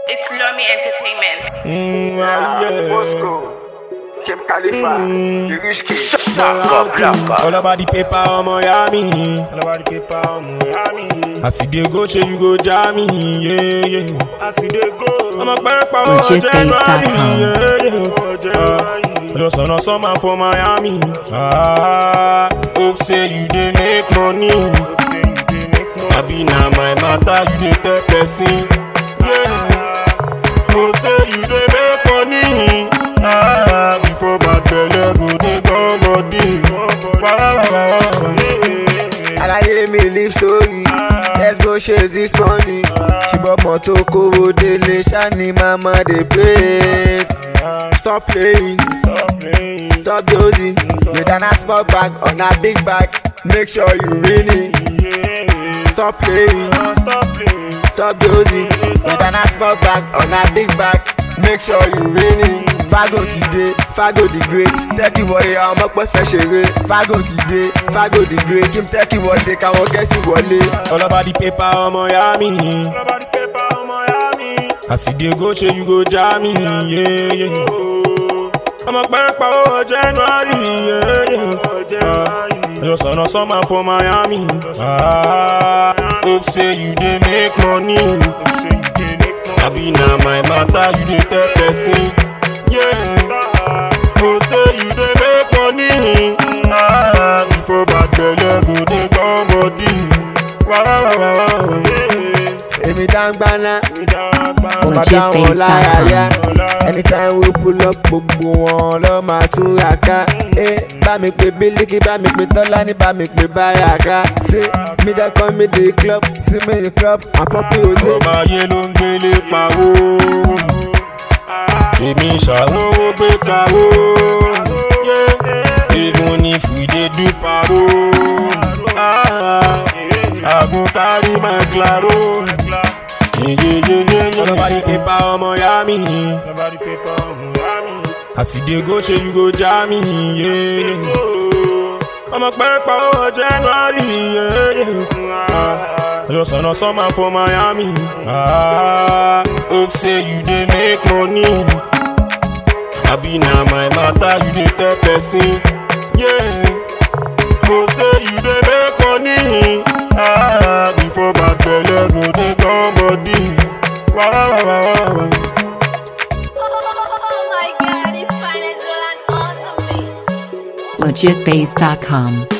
It's Lomi Entertainment. Mm, ah, yeah. Moscow, Kim Khalifa, the rich kid. All about the paper, ọmọ ya mi. All about the paper, ọmọ ya mi. As you dey go, ṣe you go jam me, yeah, yeah. As you dey go, ọmọ pẹ́ pa owó Legitbase.com. January, yeah, yeah. Just on a summer for Miami. Ah, hope say you dey make money. Abi na my matter, you dey tell person. Yeah. Hope say you dey make money. Ah, before bad belle go dey come body. Alaye mi live story, let's go chase this money. Ṣùgbọ́n mọ́tò kówó délé, ṣáni mama dey praise. Stop playing, stop dozing. With an small bag on a big bag, make sure you win it. Stop playing, stop dozing. With an small bag on a big bag, make sure you win it. Fago ti dé, Fago the great. Tẹ́kì wọlé àwọn ọmọ pẹ́ fẹ́ ṣeré. Fago ti dé, Fago the great. Kí n tẹ́kì wọlé káwọn kẹ́sì wọlé. All about the paper, ọmọ ya mi. As you dey go, ṣe you go jam me, yeah, yeah. ọmọ pẹ́ pa owó January, yeah, yeah. Just on a summer for Miami. Ah, hope say you dey make money. Abi na my matter, you dey tell person. Yeah. Hope say you dey make money. Ah, before bad belle go dey come body. Wah, wah, wah, wah, wah. Èmi dáńgbáná, mo máa Legit dá wọn based lára dot yá. com. Anytime we pull up, gbogbo wọn lọ máa tún ra ká. Eh, bá mi pè Bílíkì, bá mi pè Tọ́lání, bá mi pè Báràká. Ṣé mi dá kọ́ mi dé club? Sí mi ní club, àpọ́pẹ́ òde. ọmọ ayé ló ń gbélé pawó èmi ṣàwówó gbé kawó even if we dey do paro àgùn kárí my claro. ọlọ́ba ní pépà ọmọ ya mi. as you dey go ṣe you go jam me. yeah, yeah. ọmọ pẹ́ pa owó January. yeah, yeah. Just on a summer for Miami. Ah, hope say you dey make money. Abi na my matter, you dey tell person. Yeah. Hope say you dey make money. Ah, before bad belle go dey come body. Wah, wah, wah, wah, wah. Oh my god, it's fine as well and on the beat. Legitbase.com.